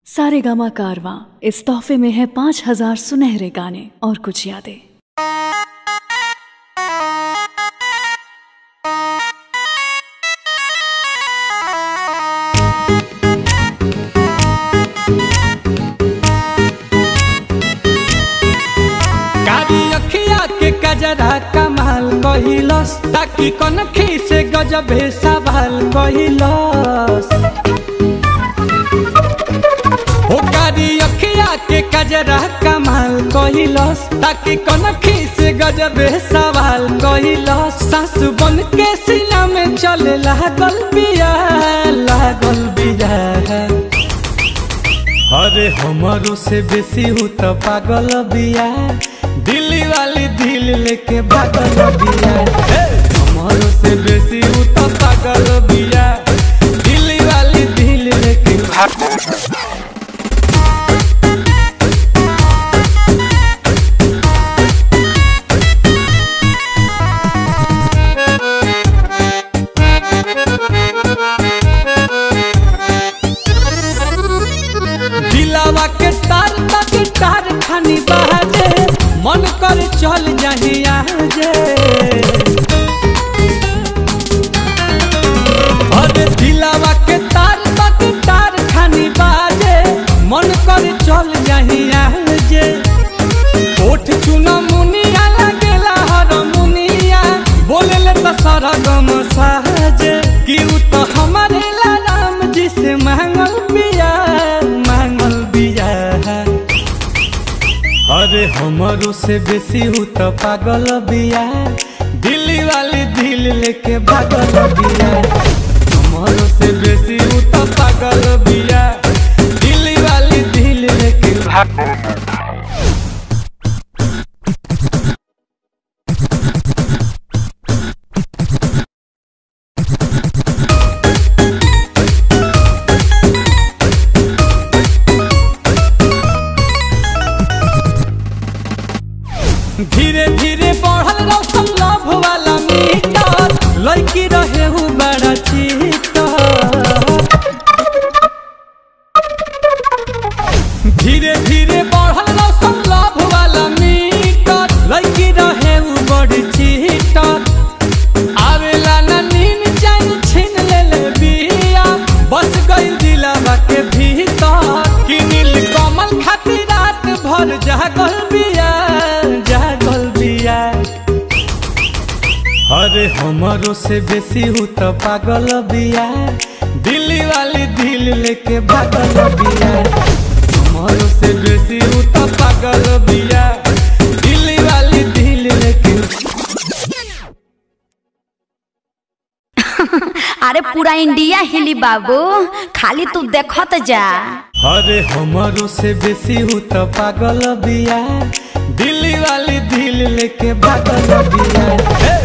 सारे गामा कारवा इस तोहफे में है पाँच हजार सुनहरे गाने और कुछ यादें कारी अखिया के कजरा कमाल कहिलस ताकि कनखी से गजबे सवाल कहिलस हो कारी अखिया के कजरा कमाल कहिलस ताकि कनखी से गजबे सवाल कहिलस सासु बन के सीना में चले लागल बिया लागल बिया अरे हमारो से बेसी हूँ तो पागल बिया दिल्ली वाली दिल लेके भागल बिया हे! हमारो से बेसी हूँ तो पागल बिया दिल्ली वाली दिल लेके भागल दिलावा के तार तक तार खानी बहाजे मन कर चल जाही आजे अरे दिलावा के तार तक तार खानी बाजे मन कर चल जाही आजे ओठ चुना मुनिया लगेला हर मुनिया बोलेले तो सरगम साजे कि उ तो हमारे ला राम जी से मांगल बिया मांगल बिया अरे हमारो से बेसी हूँ तो पागल बिया दिल्ली वाली दिल लेके भागल बिया हमारो से बेसी हूँ तो पागल बिया दिल्ली वाली दिल लेके भागल धीरे धीरे बढ़ल रौशन लव वाला मीटर लड़की रहे हूँ बड़ा चीटर धीरे धीरे बढ़ल रौशन लव वाला मीटर लड़की रहे हूँ बड़ी चीटर आवेला ना नीन चैन छीन ले ले बिया बस गई दिलावा के भीतर कि नील कमल खातिर रात भर जागल बिया जागल बिया अरे हमारो से बेसी हूँ तो पागल बिया दिल्ली वाली दिल लेके भागल बिया हमारो से बेसी हूँ तो पागल बिया दिल्ली वाली दिल लेके अरे पूरा इंडिया हिली बाबू खाली तू देखत जा अरे हमारो से बेसी हूँ तो पागल बिया दिल्ली वाली दिल लेके भागल बिया हे!